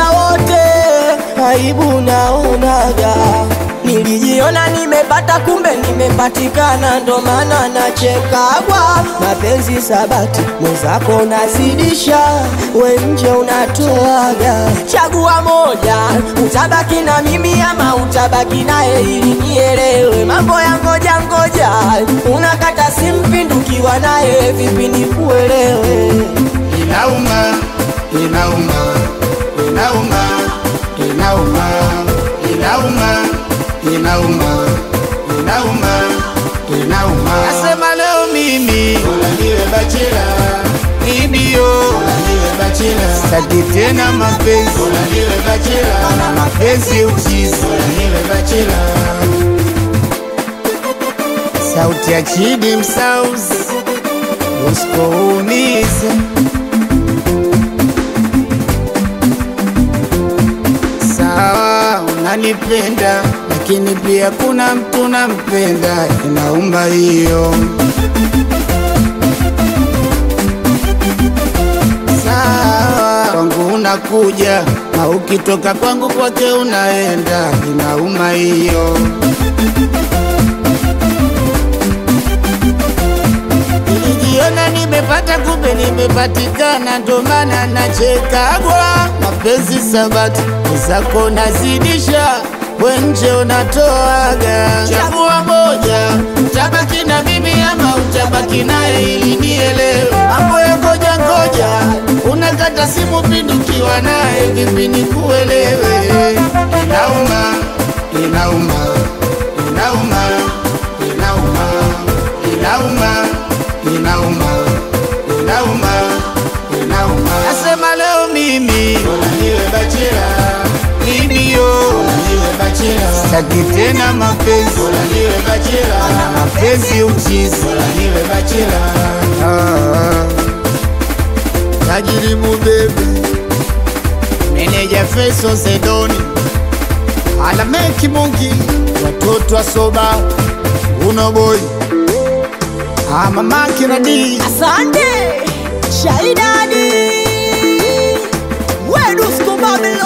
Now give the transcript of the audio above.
muda wote, aibu naonaga. Nilijiona nimepata, kumbe nimepatikana, ndo maana nachekagwa. Mapenzi sabati, mwenzako unazidisha, we nje unatoaga. Chagua moja, utabaki na mimi ama utabaki naye, ili nielewe mambo ya ngoja ngoja. Unakata simpindukiwa naye, vipi nikuelewe? Inauma, inauma, inauma, inauma, inauma, inauma, inauma, inauma. Nasema leo mimi bora niwe bachela, ndio bora niwe bachela, sitaki tena mapenzi, bora niwe bachela, na mapenzi uchizi, bora niwe bachela. Sauti ya Chidi Msauzi usipoumiza sawa, unanipenda lakini pia kuna mtu nampenda, inaumba hiyo. Sawa, kwangu unakuja na ukitoka kwangu kwake unaenda, inauma hiyo. Nilijiona nimepata kumbe nimepatikana, ndo maana nachekagwa. Mapenzi sabati zako nazidisha, we nje unatoaga. Chagua moja, utabaki na mimi ama utabaki naye, ili nielewe mambo ya ngoja ngoja. Unakata simu pindukiwa naye, vipi nikuelewe? Inauma, inauma, inauma, inauma, inauma inauma, inauma, inauma. Nasema leo mimi bora niwe bachela, ndio bora niwe bachela, sitaki tena mapenzi, bora niwe bachela, na mapenzi uchizi, bora niwe bachela. Ah, tajiri mubebe, meneja Feso Zedoni, alameki Mungi, watoto wa soba, uno boy Ah, mama Kiradi Asante Shaidani Wedusko Babylon